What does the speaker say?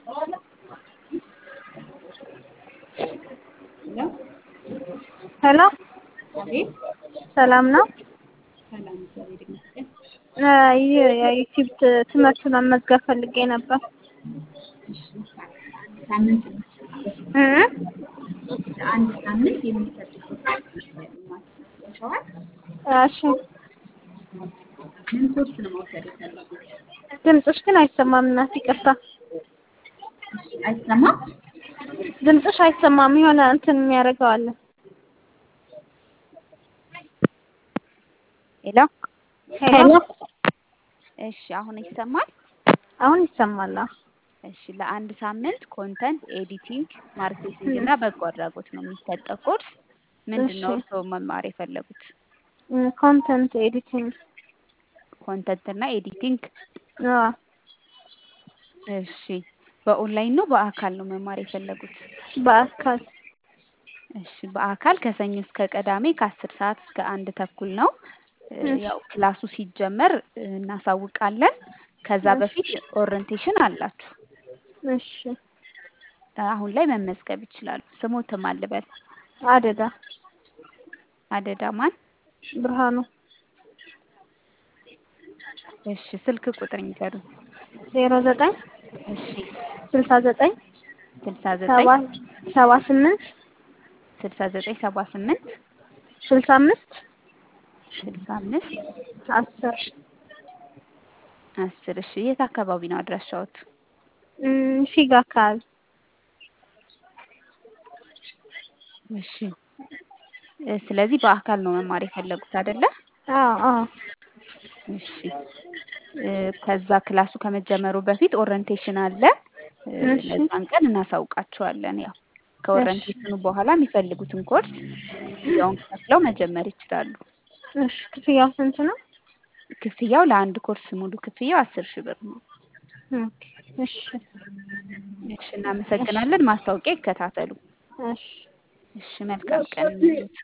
ሄሎ ሄሎ አቤት። ሰላም ነው? ሰላም እግዚአብሔር ይመስገን። ይህ የዩቲዩብ ት- ትምህርት መመዝገብ ፈልጌ ነበር። እሺ ለአንድ ሳምንት ነው እ? ለአንድ ሳምንት የሚሰጥ ኮርስ ማስታወሻዋል። እሺ ምን ኮርስ ነው መውሰድ የፈለጉት? ድምፅሽ ግን አይሰማም እናት ይቅርታ። እሺ አይሰማም? ድምፅሽ አይሰማም የሆነ እንትን የሚያደርገው አለ። ሄሎ ሄሎ እሺ፣ አሁን ይሰማል? አሁን ይሰማል። አዎ። እሺ፣ ለአንድ ሳምንት ኮንተንት ኤዲቲንግ፣ ማርኬቲንግ እና በጎ አድራጎት ነው የሚሰጠው ኮርስ። ምንድን ነው እሺ። እርስዎ መማር የፈለጉት? ኮንተንት ኤዲቲንግ ኮንተንት እና ኤዲቲንግ። አዎ። እሺ፣ በኦንላይን ነው በአካል ነው መማር የፈለጉት? በአካል እሺ፣ በአካል ከሰኞ እስከ ቅዳሜ ከአስር ሰዓት እስከ አንድ ተኩል ነው። እ፣ እሺ። ያው ክላሱ ሲጀመር እ፣ እናሳውቃለን። ከዛ እሺ። በፊት ኦሪንቴሽን አላችሁ። እሺ። አሁን ላይ መመዝገብ ይችላሉ። ስሞትም አልበል አደዳ አደዳ ማን? ብርሃኑ እሺ፣ ስልክ ቁጥር ይንገሩኝ። ዜሮ ዘጠኝ እሺ፣ ስልሳ ዘጠኝ ስልሳ ሰባ ዘጠኝ ሰባ ስምንት ስልሳ ዘጠኝ ሰባ ስምንት ስልሳ አምስት ስልሳ አምስት አስር አስር እሺ፣ የት አካባቢ ነው አድራሻዎት? እም፣ ፊጋ አካባቢ እሺ እ፣ ስለዚህ በአካል ነው መማር የፈለጉት አይደለ? አዎ አዎ እሺ እ፣ ከዛ ክላሱ ከመጀመሩ በፊት ኦሪንቴሽን አለ። እ፣ እሺ ለዛን ቀን እናሳውቃቸዋለን። ያው ከኦሪንቴሽኑ በኋላ የሚፈልጉትን ኮርስ ክፍያውን ከፍለው መጀመር ይችላሉ። እሺ ክፍያው ስንት ነው? ክፍያው ለአንድ ኮርስ ሙሉ ክፍያው አስር ሺህ ብር ነው። ኦኬ እሺ እሺ እናመሰግናለን። ማስታወቂያ ይከታተሉ። እሺ እሺ መልካም ቀን እንሉት።